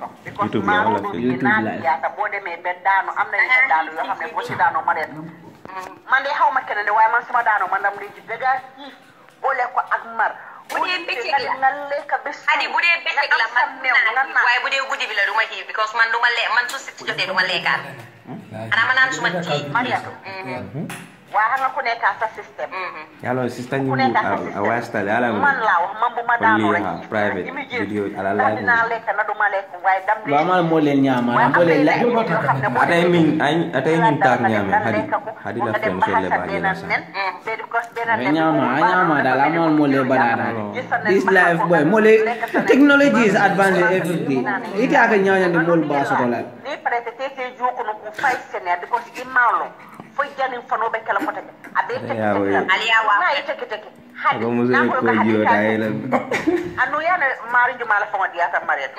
soto because YouTube la maaro wala ɗum fi- si YouTube naati live. yaata boo demee ba daanu am na yeneen daanu yoo xam ne boo si daanoo ma reet man de xaw ma keneen de waaye man suma daanoo man dam lii ci dëgga xiif boole ko ak mar Bu dee bëccëg la. nga lekk ba suur, Adi bu dee bëccëg la nga am man sa meew nga naan naan waaye bu dee guddi bi la du ma xiif because man du ma le man su si jotee du ma lekkaat xanaa ma naan suma tii Mariatu waa xam nga ku nekk sa système yalo sister ku ñimu nekk sa a système wastale ala man laa wax man bu ma daanoo Only, rek uh, xiif private immediate video ala ndax live dinaa lekk na du ma lekk waaye dam Lo amal mo len nyama waaye na mo len la. am na yeneen yoo xam ne boo atay demee min ay atay ñin tak nga ñame dem hadi lekk ko, hadi nga la dem fen ba solle xasa ba benn jela sa nen, be- because benn Ay nen nyama, boobu ay baax na nyama nga dal dem amal ba mo le lekk banana. gis sa nen This ba life xasa boy ko, mo le lekk sa nen. technology is advanced every day. Ite aka nyanya de mol ba so la. ni parete tete jukuno ku fay sene because imalo fo jani fano be kala fota ke abe teke Ya, teke we. la. Ali ya wa. na yi teke teke hadi ko muso na ko ka hadi jiyo ka- dai la anu yana mari juma la fonga diata mariet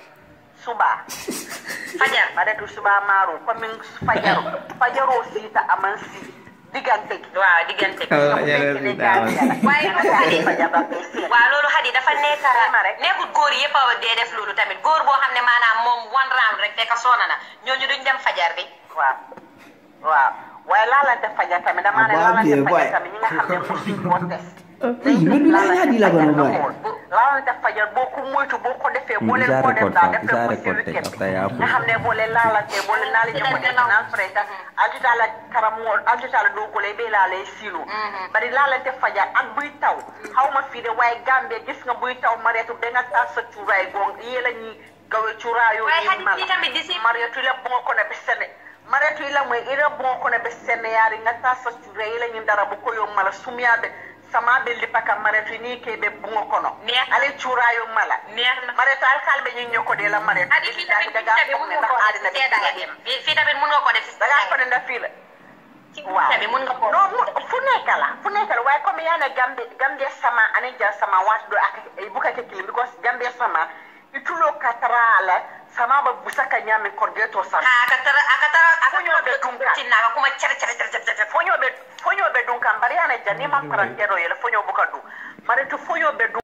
suba fajar bare tu suba maru ko min fajaro fajaro sita aman si digante ki waaw diggante bi Oh, yeah, Nekk ne that gaal one. yàlla. Waaye Nekk Hadi. fajar ba koy seet. waaw loolu xadi dafa nekk Xayma rek. nekkul góor yëpp a dee def loolu tamit góor boo xam ne maanaam moom one round rek fekk soona na ñooñu duñ dem fajar bi waaw waaw waaye laalante fajar tamit damaa ne Abaa laalante bie, boy. fajar tamit ñi nga xam ne mosuñ koo test. Eh, lu du la ñaadi la gono boy. laalante fajar boo ko moytu boo ko defee boo leen Isa ko def record daal fa, def Isa leen ko si record teg weekend after ya nga xam ne boo leen laalante boo leen naali ñoo ko def naan freta altita la karamoo altita la doo ko lay bee laa lay siiloo bari laalante fajar ak buy taw xaw ma fii de waaye Gambie gis nga buy taw mareetu da nga taal sa cuuraay gong yee la ñuy gawe cuuraayoo Waaye yi Hadi, mala fii tamit di si- mareetu la bongo kono be sene mareetu ila moy ira bongo kono be sene yaari nga taal sa cuuraay ila ñi dara bu ko yo mala sumiyaɓe sama ɓe lipaka mareetu ni keɓe bongo kono Neex. ale cuurayo mala neex na mareetu alkalɓe ñi ñokkode la mareetu xadi fii tamit fii tamit mun nga koo def si sedda nga dem fii fii tamit mun nga koo def si daga sedda fone nda fiila ci guddi bi mun nga koo non mu- fu nekk la fu nekk la waaye comme yaa ne gambe gambe sama ani ja sama waati do ak bukake kilim because gambe sama itulo katara la sama ba busaka nyame korgeto sa ha aka tara aka tara aka Fonyo tara be dunka. tinna aka kuma cer cer cer cer cer fonyo be fonyo be dun kan bari yana janni man parantero yele fonyo buka du mari tu fonyo be dun